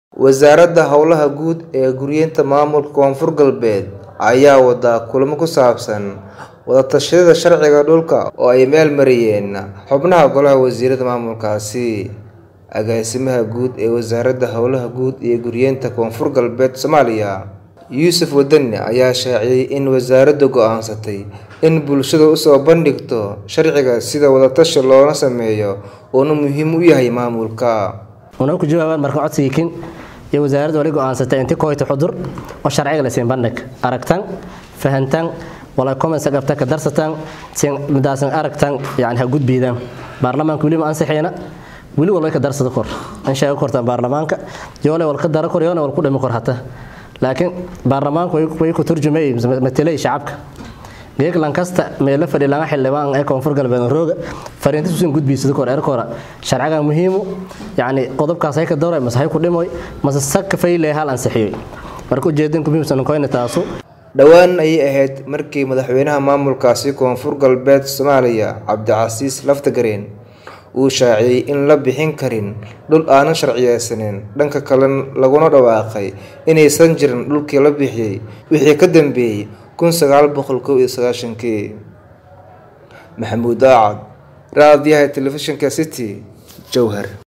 Wasaaradda Howlaha Guud ee Guryeynta Maamulka Koonfur Galbeed ayaa wada kulamo ku saabsan wada tashiga sharciga dhulka oo ay meel mariyeen xubnaha Golaha Wasiirada maamulkaasi. Agaasimaha Guud ee Wasaaradda Howlaha Guud iyo Guryeynta Koonfur Galbeed Soomaaliya, Yuusuf Wadani ayaa shaaciyay in wasaaraddu go'aansatay in bulshada u soo bandhigto sharciga si wada tashi looga sameeyo uuna muhiim u yahay maamulka. una ku jawaabaan marka codsigii kin iyo wasaaradda wali go'aansatay intii kooyta xudur oo sharciga la siin bandhig aragtan fahantan wala comments qabta ka darsataan sin midaasan aragtan yani ha gudbiidaan baarlamaanka weli ma ansixiyana weli walba ka darsada kor in sheego kortaan baarlamaanka yoole wal ka dara kor yoole wal ku dhimi kor hata laakiin baarlamaanku way ku turjumay matelay shacabka geeg lankasta meelo fadhi laga xildhibaan ee koonfur galbeed rooga fariinta suusan gudbiisada kor erkora sharciga muhiimu yani qodobkaas ay ka dooray masahay ku dhimoy mase sakka fayle hal ansixiyay marka ujeedin ku muhiimsan koyna taasu dhowaan ayay ahayd markii madaxweynaha maamulkaasi koonfur galbeed Soomaaliya Cabdicasiis Laftagareen uu shaaciyay in la bixin karin dhul aanan sharciyeysanin dhanka kale laguna dhawaaqay inaysan jirin dhulkii la bixiyay wixii ka dambeeyay kun sagaal boqol kow iyo sagaashankii maxamuud daacad raadiyaha telefishinka city jowhar